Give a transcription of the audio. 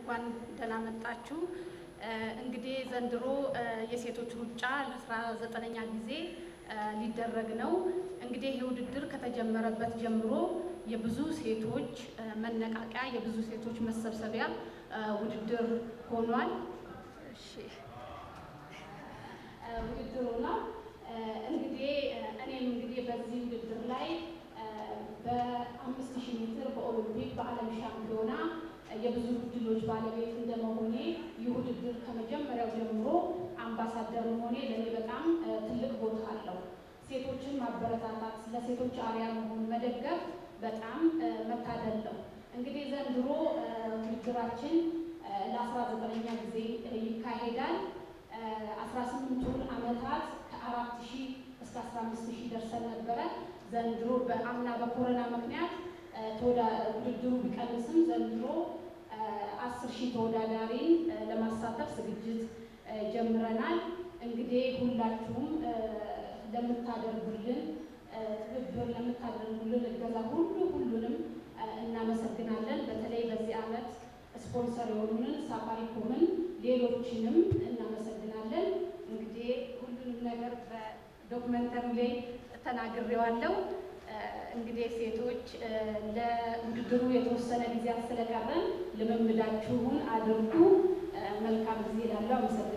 እንኳን ደህና መጣችሁ። እንግዲህ ዘንድሮ የሴቶች ሩጫ ለአስራ ዘጠነኛ ጊዜ ሊደረግ ነው። እንግዲህ ይህ ውድድር ከተጀመረበት ጀምሮ የብዙ ሴቶች መነቃቂያ፣ የብዙ ሴቶች መሰብሰቢያ ውድድር ሆኗል። እሺ ውድድሩ ነው። እንግዲህ እኔም እንግዲህ በዚህ ውድድር ላይ በአምስት ሺህ ሜትር በኦሎምፒክ በዓለም ሻምፒዮና የብዙ ድሎች ባለቤት እንደመሆኔ ይህ ውድድር ከመጀመሪያው ጀምሮ አምባሳደር መሆኔ ለእኔ በጣም ትልቅ ቦታ አለው። ሴቶችን ማበረታታት፣ ለሴቶች አርያ መሆን፣ መደገፍ በጣም መታደል ነው። እንግዲህ ዘንድሮ ውድድራችን ለአስራ ዘጠነኛ ጊዜ ይካሄዳል። አስራ ስምንቱን ዓመታት ከአራት ሺህ እስከ አስራ አምስት ሺህ ደርሰን ነበረ። ዘንድሮ በአምና በኮሮና ምክንያት ውድድሩ ቢቀንስም ዘንድሮ አስር ሺህ ተወዳዳሪን ለማሳተፍ ዝግጅት ጀምረናል። እንግዲህ ሁላችሁም ለምታደርጉልን ትብብር፣ ለምታደርጉልን እገዛ ሁሉ ሁሉንም እናመሰግናለን። በተለይ በዚህ ዓመት ስፖንሰር የሆኑንን ሳፋሪኮምን፣ ሌሎችንም እናመሰግናለን። እንግዲህ ሁሉንም ነገር በዶክመንተሪ ላይ ተናግሬዋለሁ። እንግዲህ ሴቶች ለውድድሩ የተወሰነ ጊዜያት ስለቀረን ልምምዳችሁን አድርጉ። መልካም ጊዜ ላለው አመሰግናለሁ።